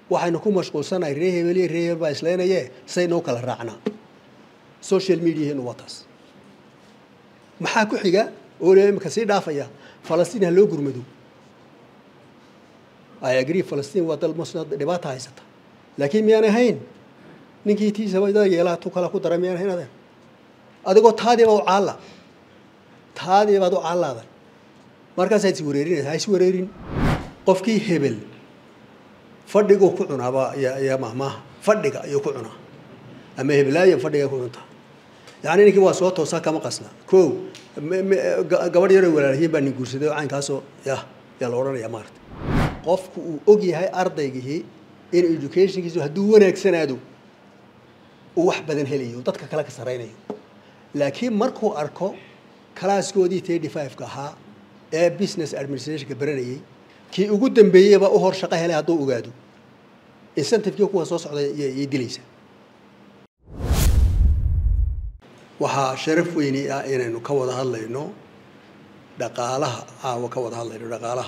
waxaynu ku mashquulsanahay ree hebel iyo ree hebel baa islaynaye saynoo kala raacnaa social mediaheenu waa taas maxaa ku xiga oo le imika sii dhaafaya falastiin ha loo gurmado i agree falastiin waa dal muslim dhibaata haysata laakiin miyaan ahayn ninkii tiisaba dad yeelaha tu kala ku dara miyaan ahayn adeer adigoo taadiiba u caalla taadiibaad u caallaadan markaasaa is wareerinaysa ha is wareerin qofkii hebel fadhiguu ku cunaaba ya mahmaaha fadhiga ayuu ku cunaa ama hebelaayan fadhiga ku cuntaa yani ninkii waa soo toosaa kama qasna ko gabadh yaroo walaalhiin baa nin guursaday oo caynkaasoo yah yaa la odhanaya maarata qofku uu og yahay ardaygihii in educationkiisu hadduu wanaagsanaado uu wax badan helayo dadka kale ka saraynayo laakiin markuu arko kalaaskoodii thirty five-ka ahaa ee business administrationka baranayay kii ugu dambeeyeyba u hor shaqo helay hadduu ogaado incentivekii kuwa soo socda yay dilaysa waxaa sharaf weyni ah inaynu ka wada hadlayno dhaqaalaha caawa ka wada hadlayno dhaqaalaha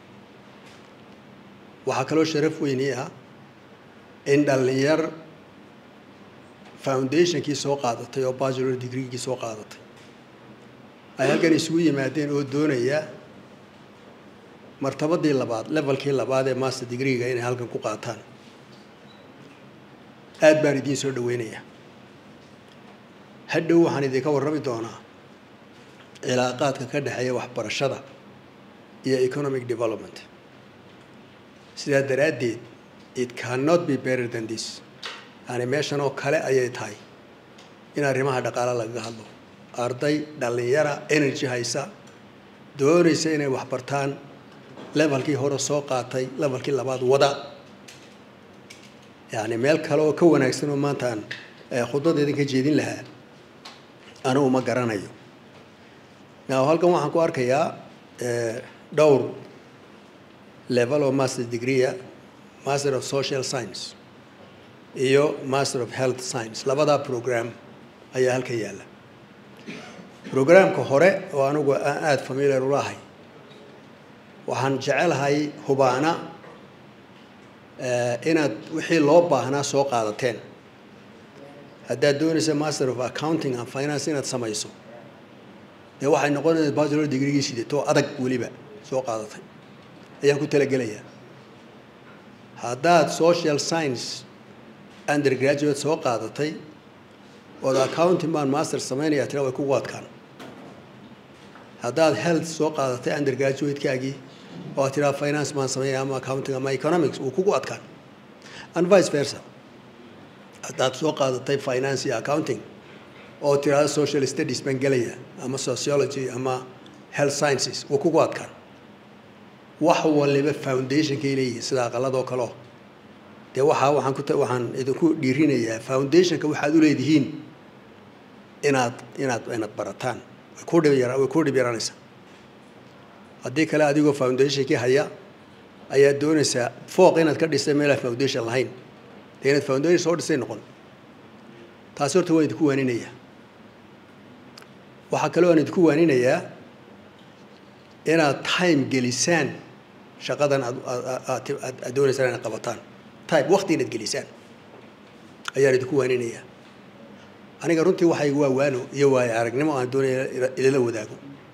waxaa kaloo sharaf weyni ah in dhallinyar foundationkii soo qaadatay oo bachelor degreegii soo qaadatay ay halkan isugu yimaadeen oo doonaya martabadii labaad levelkii labaad ee master degreega inay halkan ku qaataan aad baan idiin soo dhaweynayaa hadhow waxaan idinka warrami doonaa cilaaqaadka ka dhexeeya waxbarashada iyo economic development sidaa daraaddeed it cannot be better than this yani meeshan oo kale ayay tahay in arrimaha dhaqaala lagaga hadlo arday dhallinyara energy haysa doonaysa inay waxbartaan levelkii hore soo qaatay levelkii labaad wada yani meel kale oo ka wanaagsan oo maanta aan khudbada idinka jeedin lahaa anigu ma garanayo now halkan waxaan ku arkayaa dhowr level oo master degreea master of social science iyo master of health science labadaa program ayaa halkan yaalla programka hore oo anigu aan aada familiar ulahay waxaan jecelahay hubaana inaad wixii loo baahnaa soo qaadateen haddaad doonaysa master of accounting and finance inaad samayso dee waxay noqonaysa bachelor degreegii sidatoo adag weliba soo qaadatay ayaan ku talagelayaa haddaad social science undergraduate soo qaadatay ood accounting baan master samaynaya tira way kugu adkaan haddaad health soo qaadatay undergraduate-kaagii oo aad tiraa finance baan samaynaya ama accounting ama economics wuu kugu adkaan and vice versa haddaad soo qaadatay finance iyo accounting oo tiraada social studies baan gelaya ama sociology ama health sciences wuu kugu adkaan wax waliba foundationkay leeyihiin sida aqaladoo kaleo dee waxaa waxaan ku waxaan idinku dhiirinayaa foundationka waxaad u leedihiin inaad inaad inaad barataan way ku dhib yara way ku dhib yaraanaysaa haddii kale adigoo foundationkii haya ayaad doonaysaa fooq inaad ka dhistay meelaan foundation lahayn dee inaad foundation soo dhisay noqon taasi horta waan idinku waaninayaa waxaa kaloo aan idinku waaninayaa inaad time gelisaan shaqadan aad aad aad doonaysaan inaad qabataan time waqti inaad gelisaan ayaan idinku waaninayaa aniga runtii waxay waa waano iyo waayo aragnimo aan doonaya idila wadaago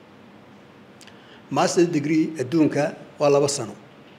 master degree adduunka waa laba sano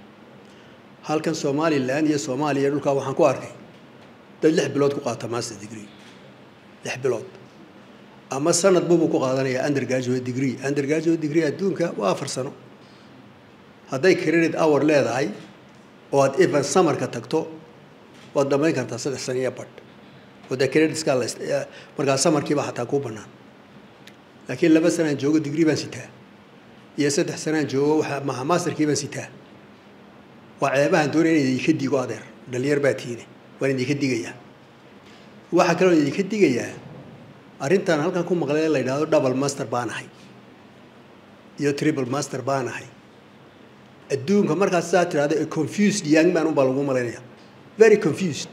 halkan somalilan iyo soomaaliya dhulkaa waxaan ku arkay dad lix bilood ku qaata master degree lix bilood ama sanad bubuu ku qaadanaya undergraduate degree undergraduate degree adduunka waa afar sano hadday credit hour leedahay oo aad even summerka tagto waad dhamayn kartaa saddex sano iyo badh oo dee creditskaa la markaa samarkiiba xataa kuu bannaan laakiin laba sanaan joogo degree baan sitaa iyo saddex sanaan joogo waxa maha masterkii baan sitaa waa ceebahan doonaya in idinka digo adeer dhalinyar baa tiine waan idinka digayaa waxaa kaloo idinka digayaa arrintan halkan ku maqlay la yidhahdo double master baan ahay iyo triple master baan ahay adduunka markaas saa tirahdo confused young man unbaa lagu malaynaya very confused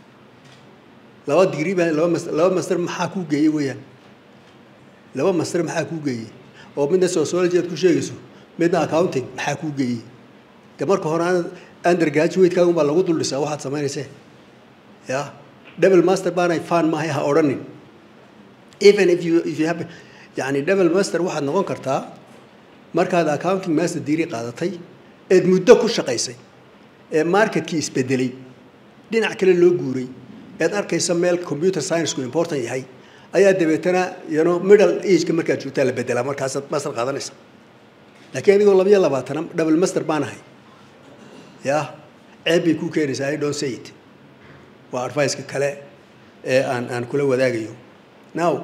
laba degree baa laba master laba master maxaa kuu geeyey weeyaan laba master maxaa kuu geeyey oo midna sociology aad ku sheegayso midna accounting maxaa kuu geeyey de marka hore aan undergraduate-kaaga unbaa lagu dul dhisaa waxaad samaynayse ya double master baanay fan maahay ha odhanin even if you if you have yani double master waxaad noqon kartaa markaad accounting master degree qaadatay eed muddo ku shaqaysay ee marketkii isbedelay dhinac kale loo guuray eed arkaysa meel computer science-ku important yahay ayaa dabeetana you know middle age-ka markaad joogtaa la bedelaa markaasaad master qaadanaysa laakiin adigoo labayo labaatana double master baan ahay ya ceeb bay ku keenaysaa i don't say it waa advice-ka kale ee aan aan kula wadaagayo now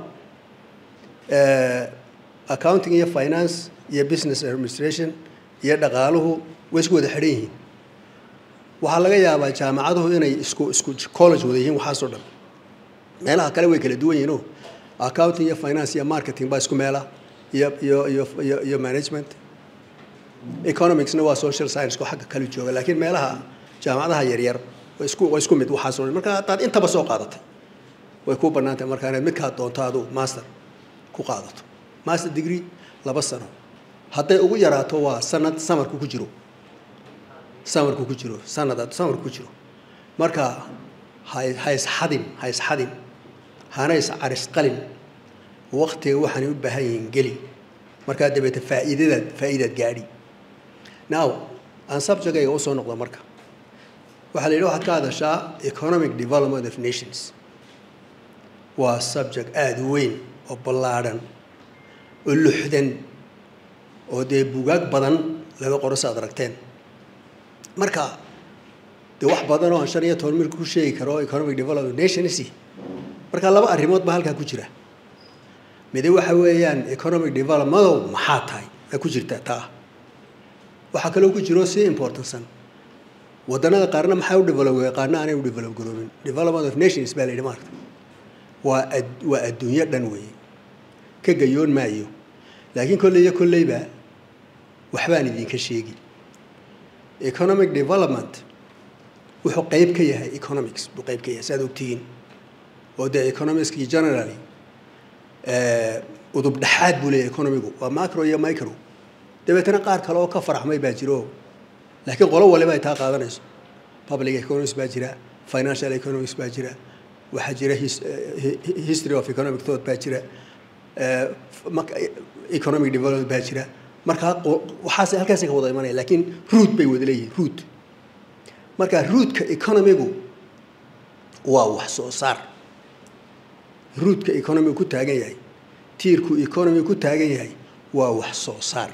accounting iyo finance iyo business administration iyo dhaqaaluhu way isku wada xidhan yihiin waxaa laga yaabaa jaamacaduhu inay isku isku college wada yihiin waxaasoo dhan meelaha kale way kala duwan yihiin o accounting iyo finance iyo marketing baa isku meela iyo iyo iyo iyo iyo management economicsna waa social science ko xagga kale jooga laakiin meelaha jaamacadaha yaryar waa isku waa isku mid waxaasoo dhan marka haddaad intaba soo qaadatay way ku bannaan tahay markaa inaad midkaad doonto adu master ku qaadato master degree laba sano hadday ugu yaraato waa sanad samarku ku jiro samarku ku jiro sanad samarku ku jiro marka ha ha isxadin ha isxadin hana iscarisqalin waktiga waxaanay u baahan yihiin geli markaa dabeete faa'iidadaad faa'iidaad gaadhi now aan subjectayga usoo noqdo marka waxaa la yidhi waxaad ka hadashaa economic development of nations waa subject aada u weyn oo ballaadhan oo luxdan oo dee bugaag badan laga qoro si aad aragteen marka dee wax badan oo aan shan iyo toban mil ku sheegi karo economic development nations marka laba arrimood baa halkaa ku jira midi waxa weeyaan economic developmentow maxaa tahay aa ku jirta taa waxaa kaloo ku jiro si importantsan waddanada qaarna maxaa u develop qaarna aanay u develop garoobin development of nations baa la yidhi maarta waa waa adduunyo dhan weeye ka gayoon maayo laakiin kolley iyo kolleyba waxbaan idinka sheegi economic development wuxuu qayb ka yahay economics buu qayb ka yahay si aad ogtihiin oo dee economicskii generally udub dhexaad buu leeyahay economigu waa macro iyo micro dabeetana qaar kale oo ka faraxmay baa jiro laakiin qolo waliba ay taa qaadanayso public economics baa jira financial economics baa jira waxaa jira history of economic thought baa jira economic development baa jira markaa waxaas halkaasay ka wada imanaya laakiin root bay wada leeyihin root marka rootka economigu waa wax soo saar rootka economigu ku taagan yahay tiirku economigu ku taagan yahay waa wax soo saar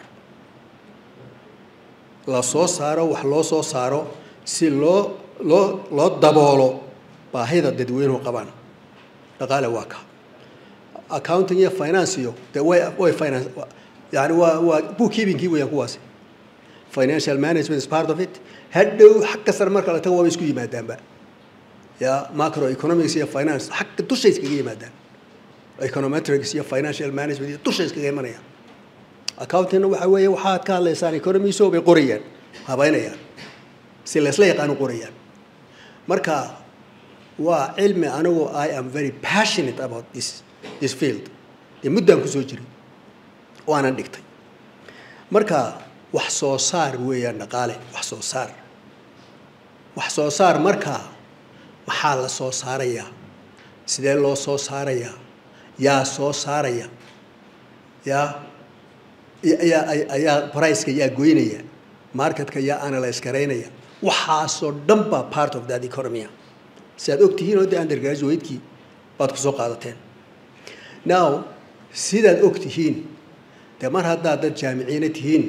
la soo saaro wax loo soo saaro si loo loo loo daboolo baahida dadweynuhu qabaan dhaqaale waa ka accounting iyo finance iyo de way way finance yani waa waa bookkeepingkii weeyaan kuwaasi financial management is part of it hadhow xagga sare marka la tago waaba isku yimaadaanba ya macro economics iyo finance xagga dushay iskaga yimaadaan econometrics iyo financial management iyo dushay iskaga imanayaan accountingna waxa weeye waxaad ka hadlaysaan economiso bay qorayaan habaynayaan si laysla yaqaanu qorayaan marka waa cilmi anigu i am very passionate about this this field dee muddaan kusoo jiray waanan dhigtay marka wax soo saar weeyaan dhaqaale wax soo saar wax soo saar markaa maxaa la soo saarayaa sidee loo soo saarayaa yaa soo saaraya yaa yaa ayaa priceka yaa goynaya marketka yaa analyse garaynaya waxaasoo dhan baa part of that economya si aad og tihiin oo dee undergraduate-kii baad ku soo qaadateen now sidaad og tihiin dee mar haddaad dad jaamiciina tihiin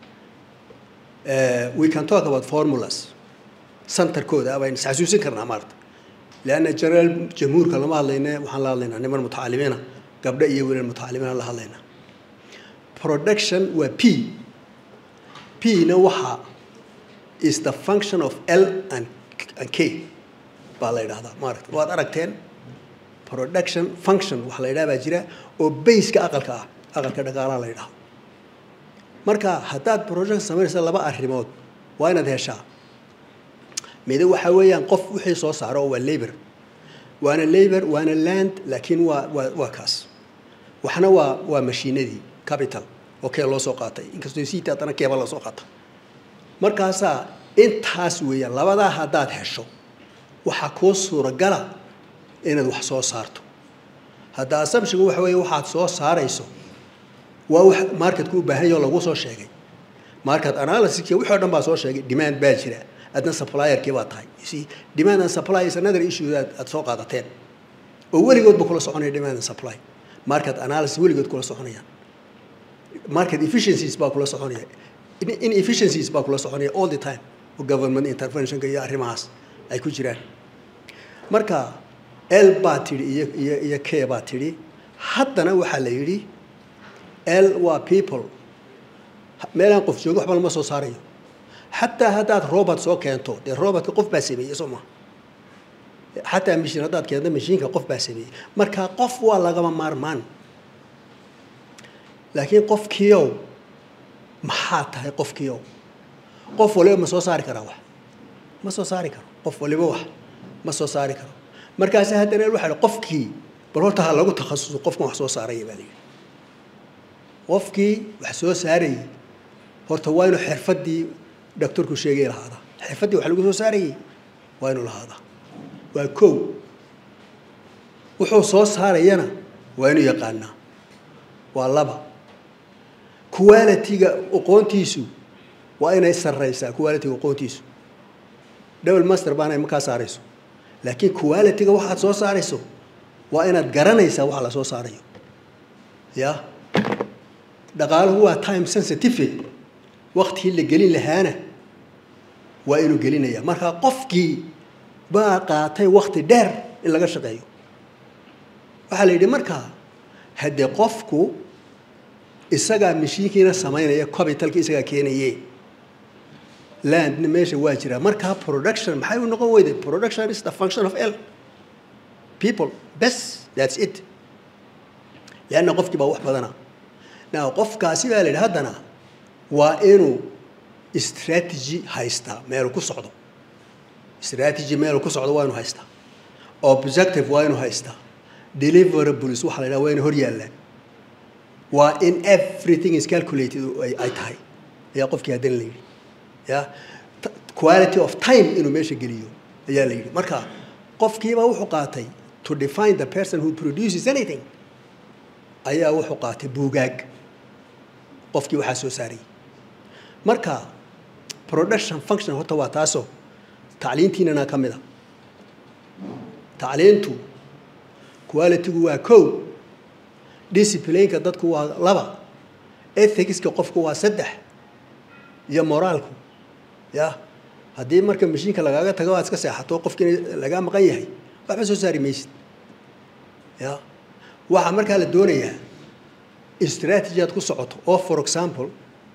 we can talk about formulas centerkooda abaynu isxasuusin karnaa maarta leanna general jamhuurka lama hadlayne waxaan la hadlaynaa niman mutacalimiina gabdho iyo wiilal mutacalimiina la hadlaynaa production waa p p na waxa is the function of l and, and k baa la yidhahdaa maaragta waad aragteen production function waxa la yidhaha baa jira oo baseka aqalka ah aqalka dhaqaalaha la yidhaha marka haddaad production samaynaysa laba arrimood waa inaad heshaa mide waxa weeyaan qof wixii soo saaro oo waa labor waana labor waana land laakiin waa waa waa kaas waxna waa waa mashiinadii capital oo kee loo soo qaatay inkastoo siita haddana keeba loo soo qaata markaasaa intaas weeyaan labadaa haddaad hesho waxaa kuu suuragala inaad wax soo saarto hadda assumptionku waxa weeye waxaad soo saarayso waa wax marketku u baahan yaho lagu soo sheegay market analysiska wixii o dhan baa soo sheegay demand baa jira adna supplierkii baa tahay you see demand and supply is another issue aad aad soo qaadateen oo weligoodba kula soconaya demand and supply market analysis weligood kula soconayaan market efficiencies baa kula soconaya inefficiencies baa kula soconaya all the time oo government interventionka iyo arrimahaas ay ku jiraan marka l baa tidhi iyo iyo iyo k baa tidhi haddana waxaa la yidhi l waa people meelaan qof joogo waxba lama soo saarayo xataa haddaad robot soo keento dee robotka qof baa sameeyey soo maa xataa mashiin haddaad keento mashiinka qof baa sameeyey marka qof waa lagama maarmaan laakiin qofkiiow maxaa tahay qofkiiow qof waliba ma soo saari karaa wax ma soo saari karo qof waliba wax ma soo saari karo markaasi haddana waxa hi qofkii bal horta ha lagu takhasuso qofkan wax soo saaraya baa la yidhi qofkii wax soo saarayay horta waa inuu xirfaddii doctorku sheegay lahaadaa xirfaddii wax lagu soo saarayay waa inuu lahaadaa waa kow wuxuu soo saarayana waa inuu yaqaanaa waa laba quality-ga aqoontiisu waa inay sarraysaa quality-ga aqoontiisu double master baana ma kaa saarayso laakiin quality-ga waxaad soo saarayso waa inaad garanaysaa waxa la soo saarayo ya dhaqaaluhu waa time sensitive waktigii la gelin lahaana waa inuu gelinaya marka qofkii baa qaatay wakti dheer in laga shaqeeyo waxaa la yidhi markaa haddee qofku isagaa mashiinkiina samaynaya capitalka isagaa keenaye landna meesha waa jiraa markaa production maxay u noqon weyday production is the function of l people bes that's it leanna qofkii baa wax badana now qofkaasi baa la yidhi haddana waa inuu strategy haystaa meelu ku socdo strategy meelu ku socdo waa inuu haystaa objective waa inuu haystaa deliverables waxa la yidhaha waa inay hor yaallaan waa in everything is calculated ay tahay ayaa qofkii haddana la yidhi ya quality of time inuu meesha geliyo ayaa la yidhi marka qofkiiba wuxuu qaatay to define the person who produces anything ayaa wuxuu qaatay buugaag qofkii waxaa soo saarayay marka production function horta waa taasoo tacliintiinana ka mid a tacliintu quality-gu waa kow disciplineka dadku waa laba ethicska qofku waa saddex iyo moraalku ya haddii marka mashiinka lagaaga tago aad iska seexato qofkiina lagaa maqan yahay waxba soo saari maysid ya waxaa markaa la doonayaa strategy aad ku socoto oo for example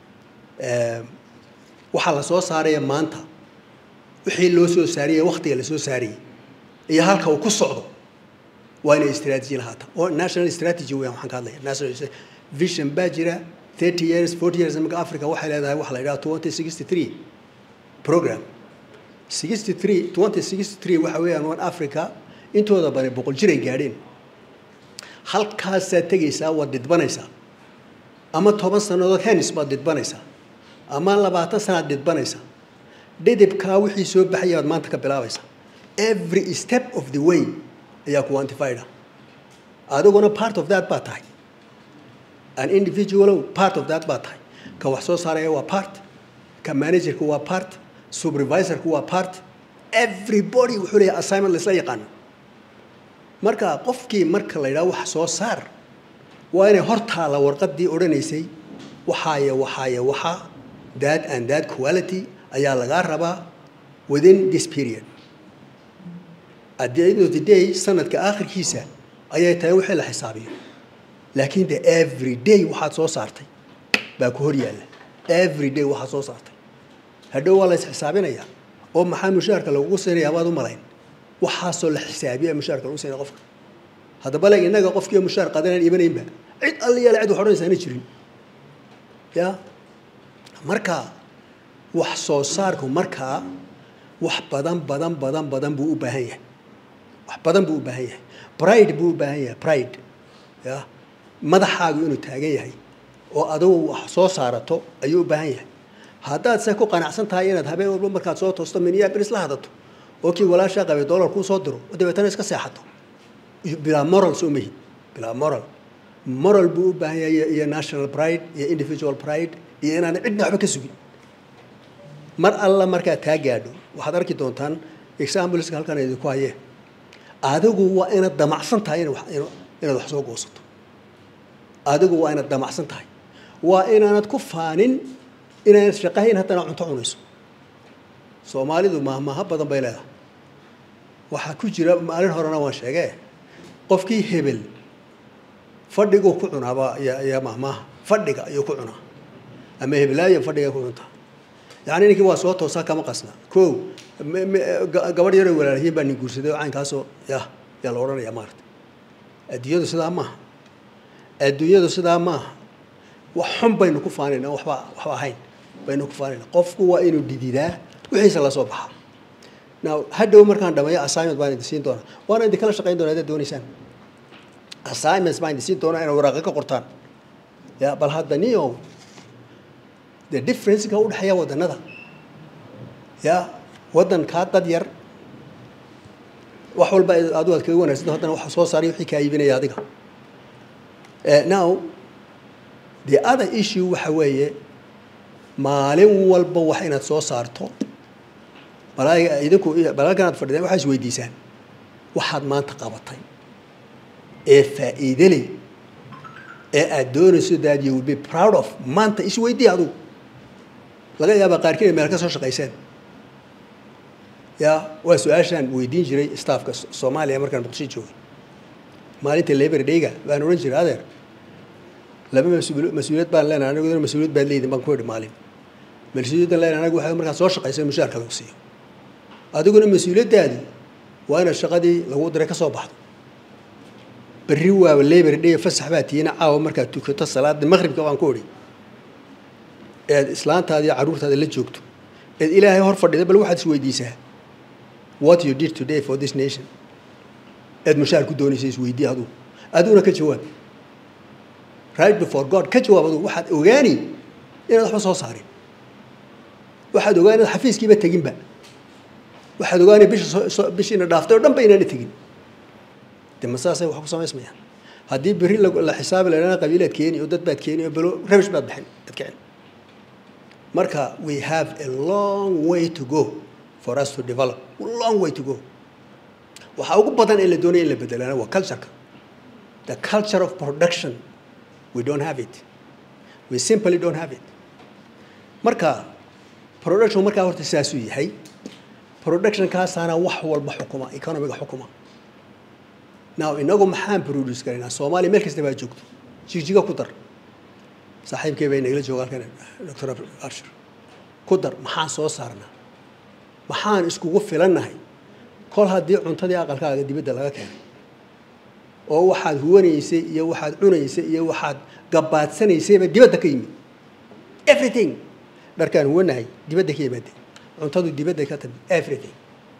waxaa la soo saaraya maanta wixii loo soo saariyay waktiga la soo saariyey iyo halka uu ku socdo waa inay strategy lahaata oo national strategy weyan waxaan ka hadlaya national vision baa jira thirty years forty years imika africa waxay leedahay waxa la yidhaha twenty sixty three program sixty three twenty sixty three waxa weeyaan one africa intooda bani boqol jiray gaadheen halkaasaad tegaysaa waad didbanaysaa ama toban sannadood hens baad didbanaysaa ama labaatan sanaad didbanaysaa dhidibkaa wixii soo baxaya baad maanta ka bilaabaysaa every step of the way ayaa quantified adiguna part of that baa tahay an individual part of that baa tahay ka wax soo saaraya waa part ka managerka waa part supervisorka waa part everybody wuxuu leeyahay assignment laisla yaqaano marka qofkii marka la yidhaha wax soo saar waa inay hortaala warqaddii odhanaysay waxaaya waxaaya waxa that and that quality ayaa lagaa rabaa within this period at the end of the day sanadka aakhirkiisa ayay tahay wixii la xisaabiyo laakiin de every day waxaad soo saartay baa ku hor yaalla every day waxaad soo saartay hadhow waa la isxisaabinayaa oo maxaa mushaharka lagugu siinayaa baad u malayn waxaasoo la xisaabiya mushaharka lagu siinaya qofka haddaba leg innaga qofkiiyo mushaar qaadanaan iibanaynba cid alliyaale cid wax odhanaysa ana jirin ya marka wax soo saarku markaa wax badan badan badan badan buu u baahan yahay wax badan buu u baahan yahay pride buu u baahan yahay pride ya madaxaagu inuu taagan yahay oo adigu wax soo saarato ayuu u baahan yahay haddaad se ku qanacsan tahay inaad habeen walba markaad soo toosto minneapolis la hadato oo kii walaashaa qabay dollar kuu soo diro oo dabeetana iska seexato bilaa moral soo mahid bilaa moral moral buu u baahan yahay iyo national pride iyo individual pride iyo inaana cidna waxba ka sugin mar alla markaad taa gaadho waxaad arki doontaan exampleska halkan idinku hayee adigu waa inaad damacsan tahay inaad wax soo goosato adigu waa inaad damacsan tahay waa inaanad ku faanin inaanad shaqahayn haddana cunto cunayso soomaalidu mahmaha badan bay leedahay waxaa ku jira maalin horena waan sheegee qofkii hebel fadhiguu ku cunaaba ayaa mahmaha fadhiga ayuu ku cunaa ama hebelaayo fadhiga ku cuntaa yacni ninkii waa soo toosaa kama qasna ko gabadh yaroo walaalhiin baa nin guursaday oo caynkaasoo yah yaa la odhanayaa maarata adduunyadu sidaa maaha adduunyadu sidaa maaha wax xun baynu ku faanayna waxba waxba ahayn baynu ku faanayna qofku waa inuu dhididaa wixiisa la soo baxaa now hadhow markaan dhameeyo assignment baan idin siin doonaa waana idin kala shaqayn doonaa haddaad doonaysaan assignments baan idin siin doonaa inay waraaqo ka qortaan ya bal hadda nio the differenceka u dhexeeya waddanada ya waddankaa dad yar wax walba adu aad kaga wanaagsanto haddana waxa soo saaray wixii kaa iibinaya adiga now the other issue waxa weeye maalin walba wax inaad soo saarto balaaga idinku balaagan aad fadhideen waxaa is weydiisaan waxaad maanta qabatay ee faa'iide leh ee aad doonayso that you will be proud of maanta isweydii adugu laga yaabaa qaarkiin ay meel ka soo shaqayseen ya waa su-aashaan weydiin jiray staffka soomaaliya markaan muqdisho joogay maalinta labor dayga baan odhan jiray adeer laba mas-uul mas-uuliyad baan leenahay aniguna mas-uuliyad baad leedin baan ku idhi maalin mas-uuliyaddan leenahay anagu waxay markaad soo shaqaysa mushaarka lagu siiyo adiguna mas-uuliyaddaadi waa inaad shaqadii lagu diray ka soo baxdo berri waaba labor day fasax baa tiina caawa markaad tukato salaada maqribka baan ku idhi eed islaantaada iyo carruurtaada la joogto eed ilaahay hor fadhida bal waxaad is weydiisaa what you did today for this nation eed mushaar ku doonaysa isweydii adugu adiguna ka jawaab right before god ka jawaab adugu waxaad ogaani inaad waxba soo saarin waxaad ogaan inaad xafiiskiiba teginba waxaad ogaani bisha bishiina dhaaftay oo dhan ba inaana tegin de masaasay wax ku samaysmayaan haddii berri la xisaabi lahaana qabiilaad keeni oo dad baad keeni oo belo rabish baad bixin ad kicin marka we have a long way to go for us to develop long way to go waxaa ugu badan ee la doonaya in la bedelana waa cultureka the culture of production we don't have it we simply don't have it marka production markaa horta saasuu yahay productionkaasaana wax walba xukuma economiga xukuma now inagu maxaan produce karaynaa soomaaliya meel kasta baa joogto jigjiga ku dar saaxiibkay bay nagala jooga halkan doctor arshir ku dar maxaan soo saarnaa maxaan iskugu filannahay kol haddii cuntadii aqalkaaga dibadda laga keenay oo waxaad huwanaysay iyo waxaad cunaysay iyo waxaad gabaadsanaysayba dibadda ka yimid everything dharkaan huwanahay dibadda ka yimaadeen cuntadu dibadda ka timid everything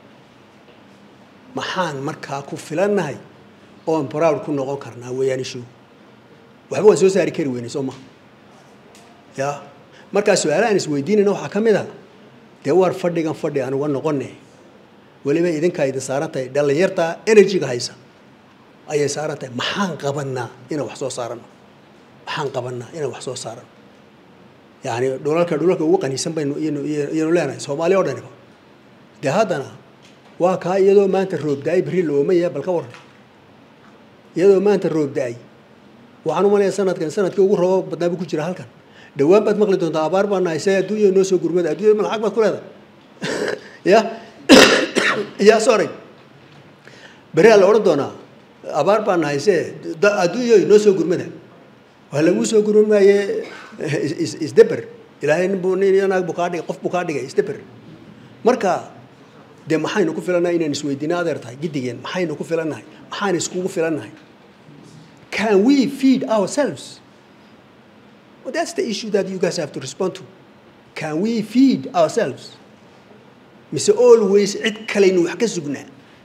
maxaan markaa ku filannahay oon proud ku noqon karnaa weeyaan ishu waxba waan soo saari kari weynay soo maha ya markaa su-aalahaan isweydiinayna waxaa ka mid a dee waar fadhigan fadhi aan uga noqone weliba idinkaa idin saaran tahay dhallinyarta energyga haysa ayay saaran tahay maxaan qabanaa inaan wax soo saarano maxaan qabanaa inaan wax soo saarano yani dhulalka dhulalka ugu qaniisan baynu iyanu leenahay soomaaliya o dhaniba dee haddana waa kaa iyadoo maanta roob da-ay berri la oomaya bal ka waran iyadoo maanta roob da-ay waxaan u malaya sanadkan sanadkii ugu roobo badnaa buu ku jira halkan dhawaan baad maqli doontaa abaar baa nahay se adduunya noo soo gurmada adduunya ma lacag baad ku leedahay ya ya sorry beri la odhan doonaa abaar baa nahay se adduunya noo soo gurmada waa laguu soo gurman maaye isdeber ilaahay ninbuu nin naag buu kaa dhigay qof buu kaa dhigay isdeber marka dee maxaynu ku filannahay inaan isweydiina adeer tahay giddigeen maxaynu ku filannahay maxaan iskugu filannahay can we feed ourselves well, that's the issue that you guys have to respond to can we feed ourselves mise always cid kalaynu wax ka sugnaa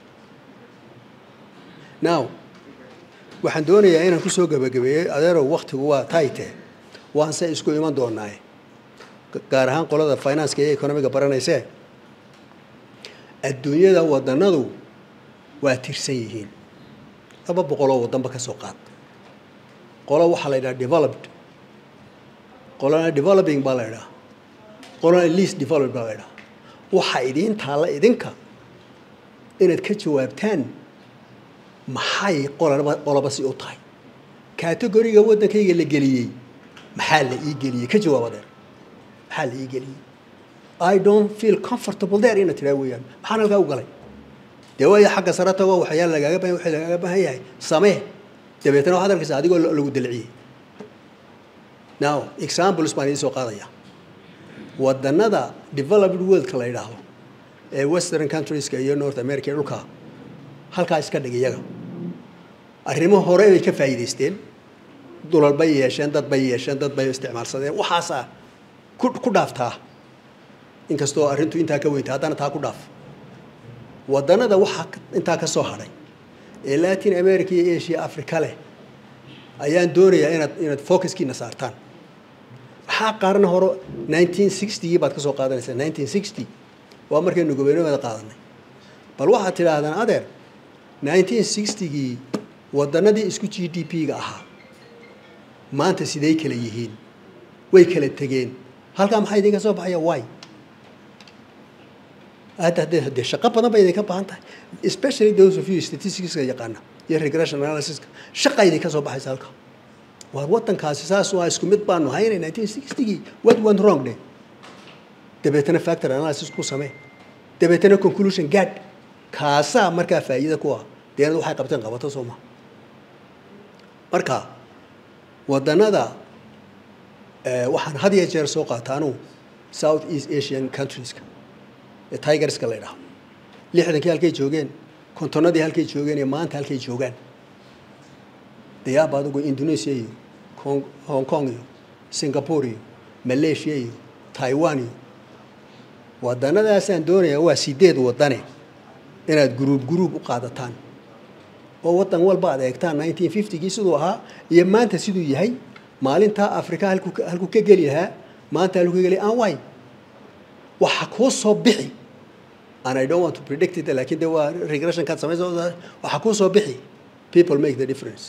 now waxaan doonayaa inaan kusoo gabagabeeyey adeerow waktigu waa tayte waan se isku iman doonaaye gaar ahaan qolada financeka iyo economiga baranaysee adduunyada wadanadu waa tirsan yihiin laba boqoloo wadanba ka soo qaad qolo waxaa la yidhaha developed qolona developing baa la yidhaha qolona least developed baa la yidhaha waxaa idiin taalla idinka inaad ka jawaabtaan maxay qolaba qoloba si u tahay categoriga waddankayga la geliyey maxaa la ii geliyey ka jawaab adeer maxaa la ii geliyey i don't feel comfortable there inaad tidhaa weeyaan maxaan halkaa u galay dee waayo xagga sare tago waxyaala lagaaga bahan waxay lagaaga baahan yahay samee dabeetana waxaad arkaysa adigoo lagu dalciyey now examples baan idiin soo qaadaya wadannada developed worldka la yidhaahdo ee western countrieska iyo north america ee dhulka halkaa iska dhig iyaga arrimo hore bay ka faa'iidaysteen dulal bay yeesheen dad bay yeesheen dad bay isticmaalsadeen waxaasaa ku ku dhaaftaa inkastoo arrintu intaa ka weynta haddana taa ku dhaaf wadannada waxaa intaa ka soo hadhay ee latin america iyo asia africa leh ayaan doonayaa inaad inaad focuskiina saartaan maxaa qaarna hore nineteen sixtygii baad ka soo qaadanaysaa nineteen sixty waa markaynu gobernomada qaadanay bal waxaad tidhaahdaan adeer nineteen sixtygii wadannadii isku g d p-ga ahaa maanta siday kala yihiin way kala tegeen halkaa maxaa idinka soo baxaya wy hadda haddee haddee shaqo badan bay idinka baahan tahay especially those of you statisticska yaqaana iyo regression analysiska shaqa idinka soo baxaysa halka waar waddankaasi saas waa isku mid baanu haynay nineteen sixtygii what went wrong de dabeetana factor analysis ku samee dabeetana conclusion gaad kaasaa markaa faa'iida ku ah deenad waxay qabteen qabato soo maha marka wadannada waxaan had iyo jeer soo qaataanu south east asian countrieska ee tigerska la ydhaho lixdankii halkay joogeen kontonnadii halkay joogeen iyo maanta halkay joogaan dayaaba adugu indonesia iyo hong kong iyo singapore iyo malaysia iyo taiwan iyo wadannadaasaan doonayaa waa sideed wadane inaad guruub guruub u qaadataan oo waddan walba ad eegtaan nineteen fiftygii siduu ahaa iyo maanta siduu yahay maalintaa africa halku halkuu ka geli lahaa maanta halkuu ka geli aan way waxa kuu soo bixi and I don't want to predict it laakiin de waa regression kaad samaysa waxa kuu soo bixi people make the difference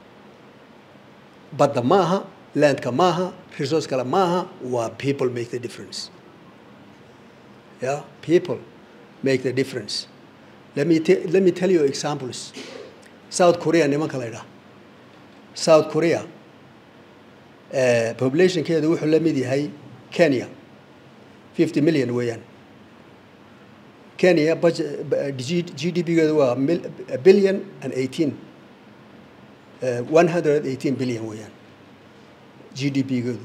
badda maaha landka maaha resource kale maaha waa people make the difference yeah people make the difference let me let me tell you examples south korea nimanka la ydhaha south korea populationkeedu wuxuu la mid yahay kenya fifty million weeyaan kenya g d p-geedu waa billion and eighteen one hundred eighteen billion weeyaan g d p-geedu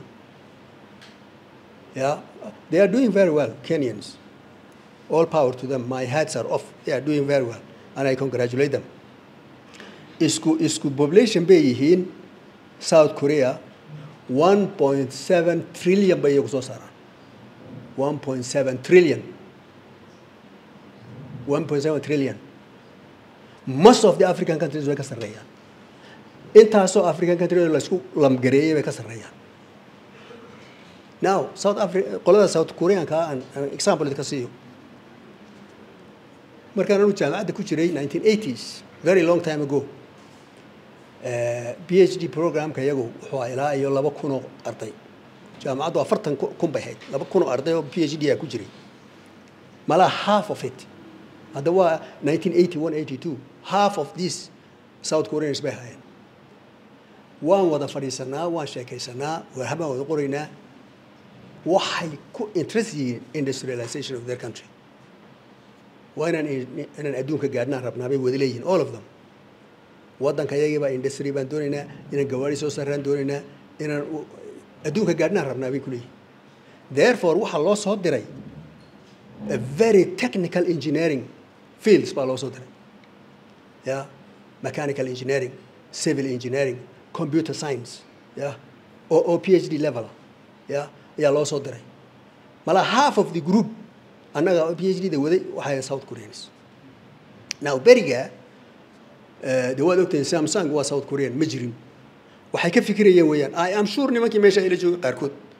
yeah they are doing very well kenyans all power to them my hats are off they are doing very well and i congratulate them isku isku population bay yihiin south korea one point seven trillion bay iyagu soo saaraan one point seven trillion one point seven trillion most of the african countries way ka sarreeyaan intaasoo african countries laisku lamgareeyay bay ka sarreeyaan now south africa qolada south koreanka aan example idinka siiyo markaan anu jaamacadda ku jiray nineteen eighties very long time ago b h d programka iyagu wuxuu ilaa iyo laba kunoo arday jaamacaddu afartan kun bay hayd laba kunoo arday oo p h d a ku jiray malaa half of it hadda waa nineteen eighty one eighty two half of these south koreans bay hayeen waan wada fadhiisanaa waan sheekaysanaa warhabaan wada qoraynaa waxay ku interest yihiin industrialization of their country waa inaan inaan adduunka gaadhnaan rabnaa bay wada leeyihiin all of them waddanka iyagiibaa industry baan doonaynaa inaan gawaari soo saaraan doonaynaa inaan adduunka gaadhnaan rabnaa bay ku leeyihin therefore waxaa loo soo diray a very technical engineering fields baa loo soo diray ya mechanical engineering civil engineering computer science ya oo oo p h d level ya ayaa loo soo diray malaa half of the group annaga p h d da waday waxay south koreans now beriga de waad ogtahay samsung waa south korean ma jirin waxay ka fikirayeen weeyaan i am sure nimankii meesha ayla joogay qaarkood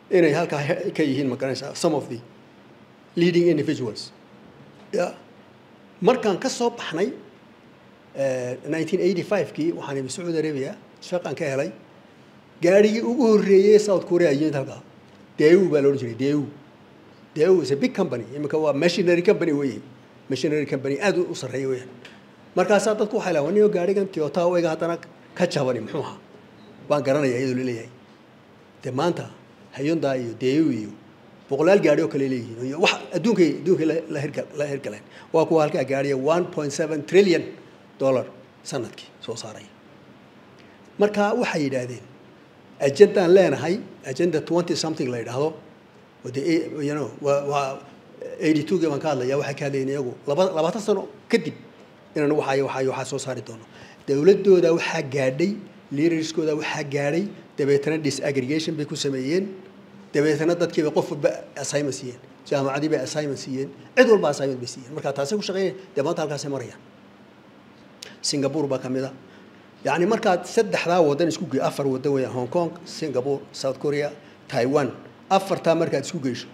inay halkaa ka yihiin ma garanaysaa some of the leading individuals ya markaan ka soo baxnay nineteen eighty five-kii waxaan imi sacuudi arabia shaqan ka helay gaadhigii ugu horreeyey south korea yimid halkaa deu baa la odhan jiray deu deu is a big company iminka waa machinery company weye machinery company aad u sarreeya weyaan markaasaa dadku waxay lahan niyo gaadhigan toyota wayga haddana ka jabani muxuu ahaa baan garanaya iyadoo laleeyahay de maanta hayonda iyo deu iyo boqolaal gaadhi oo kale leeyihiin iyo wax adduunkay adduunkay la hirga la hirgaleen waa kuwa halkaa gaadhiya one point seven trillion dollar sanadkii soo saaraya marka waxay yidhaahdeen ajendaan leenahay agenda twenty something la yidhaahdo de you know waa waa eighty two gii baan ka hadlaya waxay ka hadlayeen iyagu laba labaatan sano kadib inaan waxay waxay waxaa soo saari doono dowladooda waxaa gaadhay leaderskooda waxaa gaadhay dabeetana disaggregation bay ku sameeyeen dabeetana dadkiiba qof walba assignment siiyeen jaamacadii bay assignment siiyeen cid walba assignment bay siiyeen marka taasay ku shaqeeyeen dee maanta halkaasay marayaan singapore baa ka mid a yacni markaad saddexdaa waddan isku ge afar waddan weeyaan hong kong singapore south korea taiwan afartaa markaad isku geyso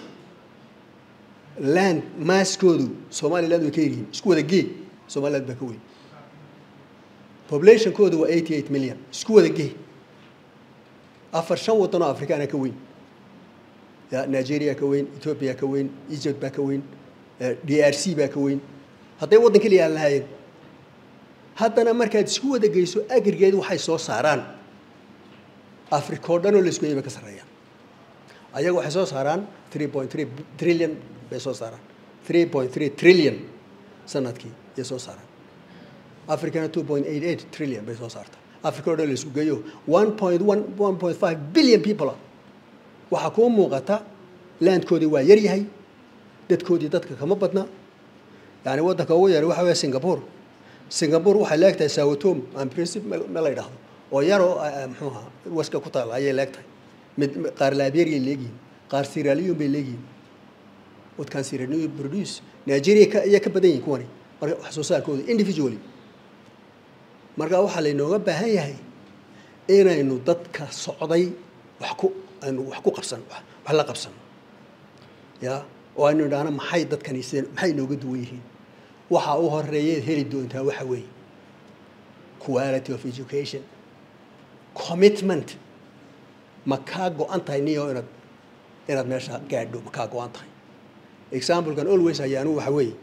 land maaskoodu somaliland way ka yaryihiin isku wada gee somaliland baa ka weyn populationkoodu waa eighty eight million isku wada gee afar shan waddan oo afrikaana ka weyn ya nigeria ka weyn ethiopia ka weyn egypt baa ka weyn d r c baa ka weyn hadday waddan keliya aan lahaayeen haddana markaad isku wada geyso agrigeed waxay soo saaraan africa oo dhan oo laisku yay bay ka sarreeyaan ayaga waxay soo saaraan three point three trillion bay soo saaraan three point three trillion sanadkii yay soo saaraan africana two point eight eight trillion bay soo saartaa africa oo dhan laisku geeyo one point one one point five billion people waxaa kuu muuqata landkoodii waa yar yahay dadkoodii dadka kama badna yani waddanka ugu yar waxa weeye singapore singapore waxay leegtahay sawatom aan principe ma la yidhaahdo oo yaroo muxuu ahaa waska ku taala ayay leegtahay mid qaar liberia leegyihin qaar siralion bay leegyihin wadkan siralion produce nigeria ka ayaa ka badan yihin kuwani marka wax soo saarkooda individually marka waxaa laynooga baahan yahay inaynu dadka socday wax ku aynu wax ku qabsan wax la qabsano ya oo aynu idhaahno maxay dadkani sideen maxay inooga duwan yihiin waxa u horeeyeed heli doontaa waxa weeye quality of education commitment ma kaa go-an tahay niyo inaad inaad meesha gaadho ma kaa go-an tahay examplekan always ayaanu waxa weeye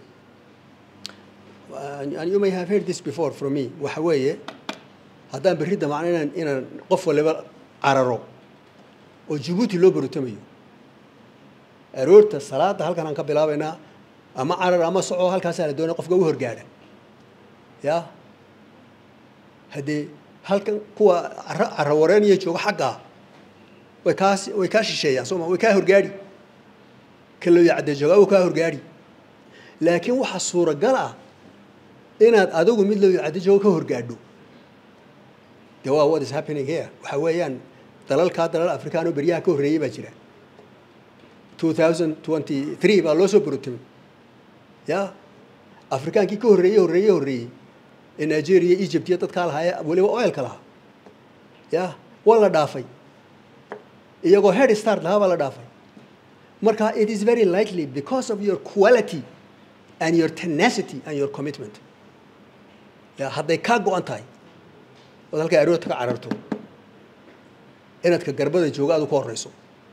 and you may have heard this before from me waxa weeye haddaan berri damacno inaan inaan qof waliba cararo oo jabuuti loo barutamayo aroorta salaada halkan aan ka bilaabaynaa ama carar ama soco halkaasaa la doonaya qofka u horgaadha ya haddee halkan kuwa caro wareeniya jooga xaggaa way kaa way kaa shisheeyaan sooma way kaa horgaadhi kalooya cadde joogaa way kaa horgaadhi laakiin waxaa suuragal ah inaad adigu mid looya cadde jooga ka horgaadho de waa what is happening here waxa weeyaan dalalkaa dalal afrikaan oo beryaha ka horreeyey baa jira two thousand twenty three baa loo soo borotamay ya afrikaankii ka horreeyey horreeye horreeyey ee nigeria egypt iyo dadkaa lahaayee weliba oilka lahaa ya waa la dhaafay iyagoo head start lahaa baa la dhaafay marka it is very likely because of your quality and your tenacity and your commitment ya hadday kaa go-an tahay ood halkaa aroorta ka cararto inaad ka garbada jooga aad u ka horreyso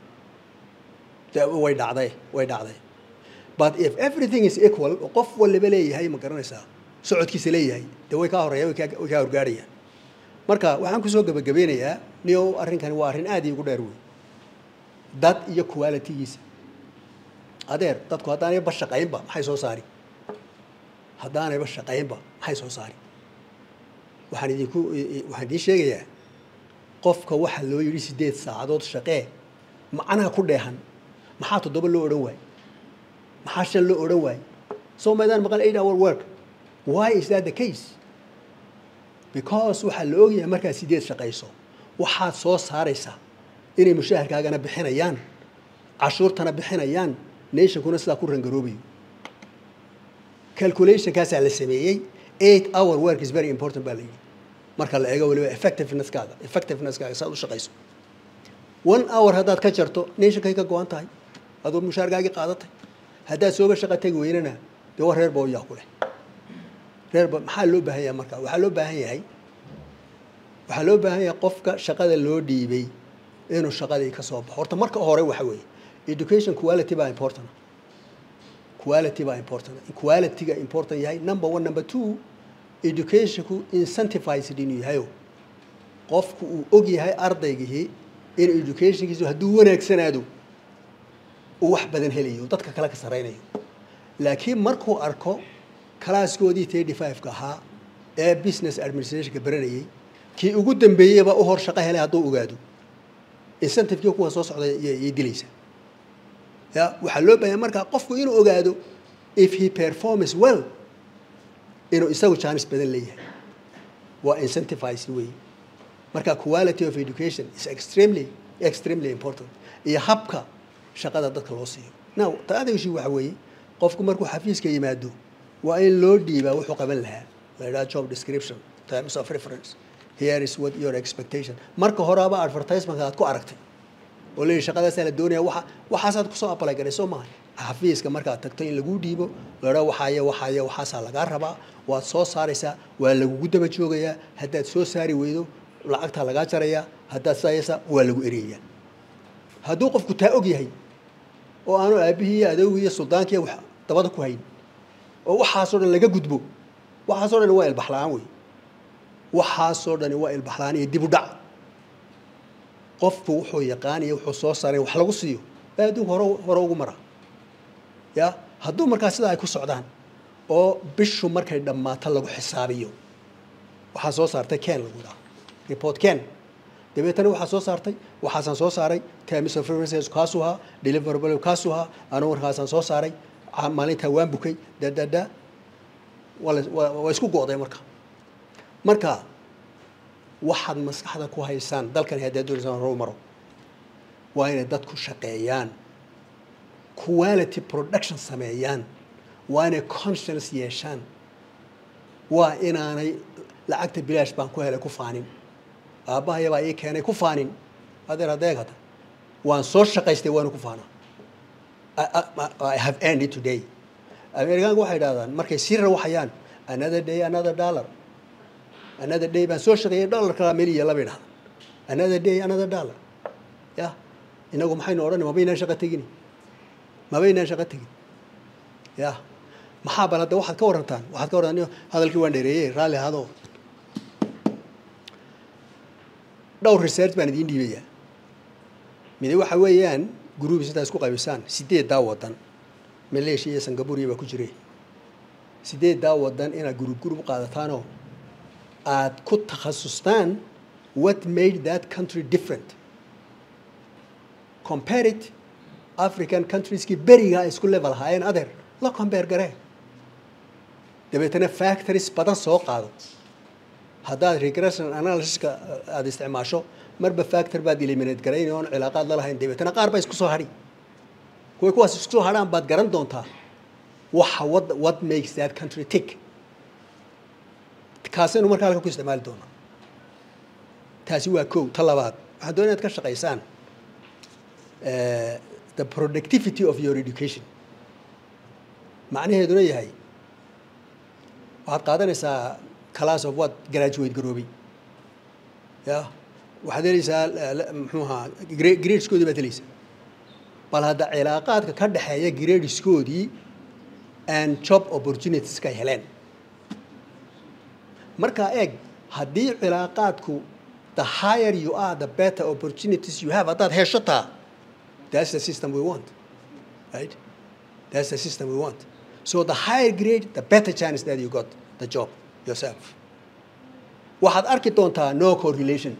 way dhacday way dhacday but if everything is equal oo qof waliba leeyahay ma garanaysaa socodkiisa leeyahay dee way kaa horreeya way kaa horgaadhayaan marka waxaan kusoo gebagabeynayaa niyow arrinkani waa arrin aad iigu dheer wey dad iyo qualitygiisa adeer dadku haddaanayba shaqaynba maxay soo saari haddaanayba shaqaynba maxay soo saari waxaan idinku waxaan idiin sheegayaa qofka waxaa loo yidhi sideed saacadood shaqee macnaha ku dheehan maxaa toddoba loo odhan waaye maxaa shan loo odhan waaye soo maydaan maqan eight hour work why is that the case because waxaa la ogyahay markaad sideed shaqayso waxaad soo saaraysaa inay mushaharkaagana bixinayaan cashuurtana bixinayaan nationkuna sidaa ku rangaroobayo calculationkaasaa la sameeyey eight hour work is very important baa la yidhi marka la eego waliba effectiveness-kaaga effectiveness-kaaga saad u shaqayso one hour haddaad ka jarto nationkay ka go-an tahay adoo mushaargaagii qaadatay haddaad sooba shaqa tegi weynana dee war reer booyaa ku leh reer bo maxaa loo baahan yahay marka waxaa loo baahan yahay waxaa loo baahan yahay qofka shaqada loo dhiibay inuu shaqadii ka soo baxo horta marka hore waxa weeye education quality baa important quality baa important qualityga important yahay number one number two educationku incentivized inuu yahayo qofku uu og yahay ardaygihii in educationkiisu hadduu wanaagsanaado uu wax badan helayo dadka kale ka saraynayo laakiin markuu arko kalaaskoodii thirty five-ka ahaa ee business administrationka baranayay kii ugu dambeeyeyba u hor shaqo helay hadduu ogaado incentivekii kuwa soo socda yay dilaysaa ya waxaa loo baahanya markaa qofku inuu ogaado if he performs well inuu isagu jaanis badan leeyahay waa incentivized way marka quality of education is extremely extremely important iyo habka shaqada dadka loo siiyo now taada issue waxa weeye qofku markuu xafiiska yimaado waa in loo dhiibaa wuxuu qaban lahaa la yidhaha job description terms of reference here is what your expectation marka horeaba advertisementka aad ku aragtay oo leeyahy shaqadaasaa la doonaya waxa waxaasaad kusoo apply garay soo maaha xafiiska markaad tagto in laguu dhiibo ladhaa waxaaye waxaaye waxaasaa lagaa rabaa waad soo saaraysaa waa lagugu daba joogayaa haddaad soo saari weydo lacagtaa lagaa jarayaa haddaad sayasa waa lagu ereyayaa hadduu qofku taa og yahay oo aanu aabihii iyo adoogii iyo suldaankiiya wax dabada ku hayn oo waxaasoo dhan laga gudbo waxaasoo dhan waa ilbaxla-aan wey waxaasoo dhani waa ilbaxlaan iyo dib u dhac qofku wuxuu yaqaaniyo wuxuu soo saaray wax lagu siiyo baa adduunka hore hore ugu mara ya hadduu markaa sidaa ay ku socdaan oo bishu markay dhammaato lagu xisaabiyo waxaa soo saartay ken lagu dhaha report ken dabeetana waxaa soo saartay waxaasaan soo saaray terms of references kaasuu ahaa deliverable kaasuu ahaa anugu markaasaan soo saaray maalintaa waan bukay dadada waa isku go'day marka marka waxaad maskaxda ku haysaan dalkani haddaad doonaysaan horu maro waa inay dadku shaqeeyaan quality production sameeyaan waa inay conscience yeeshaan waa inaanay lacagta bilaash baan ku helay ku faanin aabbahayabaa ii keenay ku faanin adeer adeegata waan soo shaqaystay waana ku faanaa I have earned it today amerikaanka waxay idhahdaan markay sii rawaxayaan another day another dollar another day baan soo shaqeeyay dollar kalaa meliya laba idhahda another day another dollar ya inagu maxaynu odhan mabaynaan shaqo tegin mabaynaan shaqo tegin ya maxaa bal hadda waxaad ka warantaan waxaad ka warantaan hadalkii waan dheereeyey raalli ahado dhowr research baan idiin dhiibayaa mide waxa weeyaan gruubis intaa isku qaybisaan sideeddaa wadan maleeshiya iyo singapuriya baa ku jire sideeddaa wadan inaad gruub gruub qaadataanoo aad ku takhasustaan what made that country different compare it african countries-kii berigaa isku level ahaayeen adeer la compare garee dabeetana factories badan soo qaado haddaad regression analysiska aada isticmaasho marba factor baad eliminate garayn oon cilaaqaad la lahayn dabeetana qaar baa isku soo hadhi kuway kuwaas isku soo hadhaan baad garan doontaa waxa what, what makes that country tick kaasaynu markaa halka ku isticmaali doonaa taasi waa kow ta labaad waxaan doonaya inaad ka shaqaysaan the productivity of your education macnaheeduna yahay waxaad qaadanaysaa class of what graduate garoobay ya waxaad helaysaa muxuu ahaa gradeskoodii baad helaysaa bal hadda cilaaqaadka ka dhexeeya gradeskoodii and job opportunities ka heleen markaa eeg haddii cilaaqaadku the higher you are the better opportunities you have haddaad hesho taa that's the system we want right that's the system we want so the higher grade the better chance that you got the job yourself waxaad arki doontaa no correlation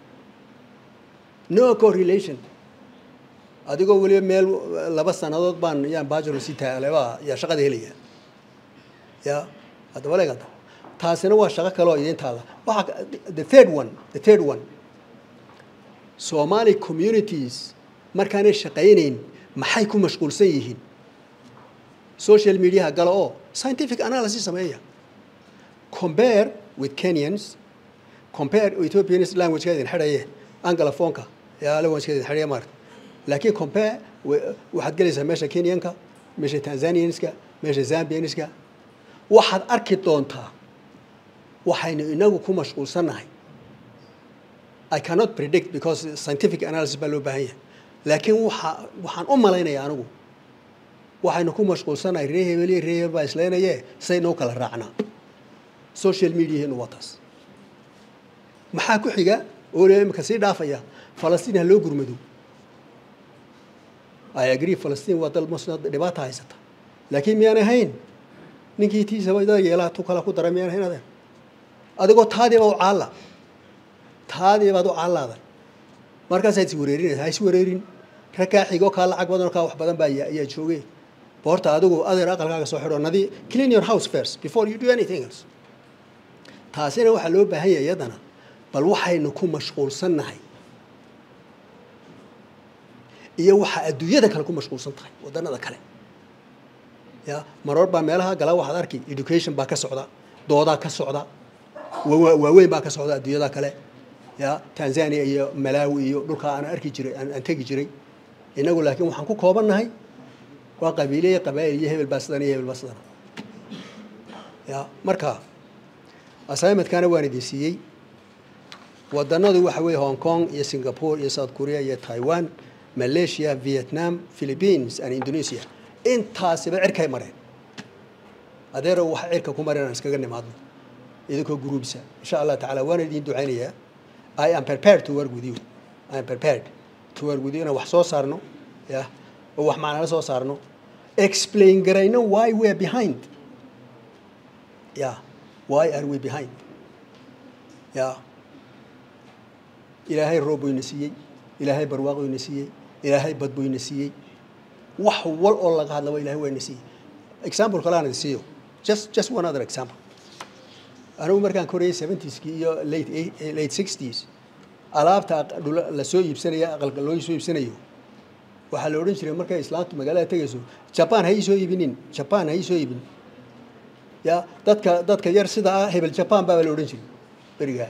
no correlation adigoo weliba meel laba sannadood baan yaan bachelor si taaleba yaa shaqada helaya ya haddaba leegata taasina waa shaqo kale oo idiin taalla waxaa the third one the third one somali communities markaanay shaqaynayn maxay ku mashquulsan yihiin social mediaha gala oo scientific analysis sameeya compare with kenyans compare ethiopians language-ka idin xidhaye anglophonka yaa la waan iska xidhiya maarta laakiin compare waxaad gelaysaa meesha kenyanka meesha tanzanianska meesha zambianiska waxaad arki doontaa waxaynu inagu ku mashquulsannahay i cannot predict because scientific analysis baa loo baahan yahay laakiin waxa waxaan u malaynayaa anigu waxaynu ku mashquulsannahay ree hebel iyo ree hebel baa isleynaye say noo kala raacnaa social mediaheenu waa taas maxaa ku xiga oo le imika sii dhaafaya falastiin ha loo gurmado i agree falastiin waa dal muslim dhibaata haysata laakiin miyaan ahayn ninkii tiisaba dada yeelaha tu kala ku dara miyaan ahayn adeer adigoo taadiiba u caalla taadiibaad u caallaaday markaasaad is wareerinaysa ha is wareerin ragkaa xigoo kaa lacag badan oo kaa wax badan baa ayaa joogay boorta adigu adeer aqalkaaga soo xidho nadi clean your house first before you do anything else taasina waxaa loo baahan yahay iyadana bal waxaynu ku mashquulsannahay iyo waxaa adduunyada kale ku mashquulsan tahay waddanada kale ya maroor baa meelaha gala waxaad arki education baa ka socda doodaa ka socda waaweyn baa ka socda adduunyada kale ya tanzania iyo malawi iyo dhulkaa aan arki jiray aan tegi jiray inagu laakiin waxaan ku koobannahay waa qabiile iyo qabaa'il iyo hebel baa sidan iyo hebel baa sidan ya marka assignmentkana waan idin siiyey waddanadu waxa weeye hong kong iyo singapore iyo south korea iyo taiwan malaysia vietnam philippines and indonesia intaasiba cirkay mareen adeero waxa cirka ku mareen aan iskaga nimaadno idinkoo gruubsa insha allah tacaala waana idin ducaynayaa i am prepared to work with you i am prepared to work with you inaan wax soo saarno ya oo wax macnala soo saarno explain garayno why we are behind ya why are we behind ya ilaahay roob buu ina siiyey ilaahay barwaaqo ina siiyey ilaahay bad buu ina siiyey wax wal oo laga hadlaba ilahay waa ina siiyey example kale aan idin siiyo just just one other example anigu markaan korayay seventieski iyo late late sixties alaabta la soo iibsanaya aqalka loo soo iibsanayo waxaa la odhan jiray markay islaamtu magaalada tegayso jaban ha ii soo iibinin jaban ha ii soo iibin ya dadka dadka yar sida ah hebel jaban baa la odhan jiray berigaa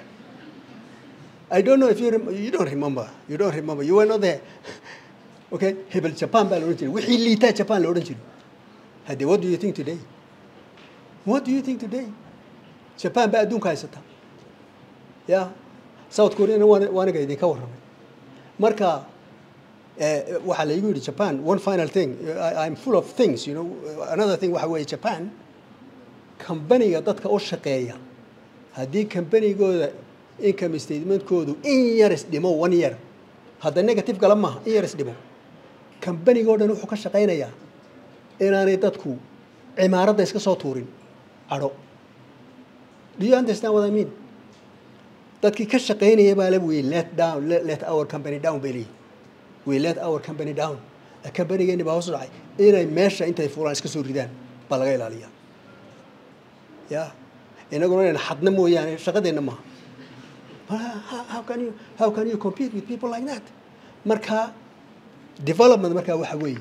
I don't know if you rem you don't remember you don't remember you were not there okay hebel jaban baa la odhan jiray wixii liitaa jaban la odhan jiray hadde what do you think today what do you think today jaban baa adduunka haysata ya south koreana waaniga idinka warramay marka waxaa laygu yidhi japan one final thing I, I'm full of things you know another thing waxa weeye japan kambaniga dadka u shaqeeya haddii kambanigooda income statementkoodu in yar is dhimo one year hadda negative gala maaha in yar is dhimo kambanigoo dhan wuxuu ka shaqaynayaa inaanay dadku cimaaradda iska soo tuurin cadho do you understand what I mean dadkii ka shaqaynaya baa le we let down let, let our company down bay leeyihin we let our company down companigeeni baa hoos dhacay inay meesha intay fuulaan iska soo ridaan baa laga ilaaliyaa ya inaguna inayna xadna mooyaane shaqadeenna maaha how can you how can you compete with people like that marka development markaa waxa weeye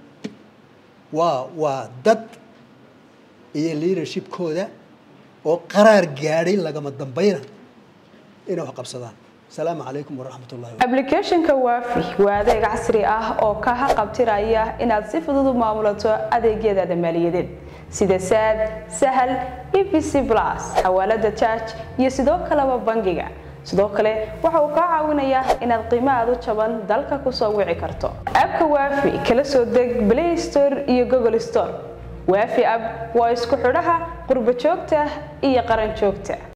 waa waa dad iyo leadershipkooda oo qaraar gaadhay lagama dambayna inay wax qabsadaan asalaamu calaykum waraxmat ullahi ablicathonka waafi waa adeeg casri ah oo ka haqabtiraya inaad si fudud u maamulato adeegyadaada maaliyadeed sida saad sahal e v c plus xawaalada jarge iyo sidoo kaleba bangiga sidoo kale waxa uu kaa caawinayaa inaad qiimo aad u jaban dalka kusoo wici karto abka waafi kala soo deg play store iyo google store waafi ab waa isku xidhaha qurbo joogta iyo qaran joogta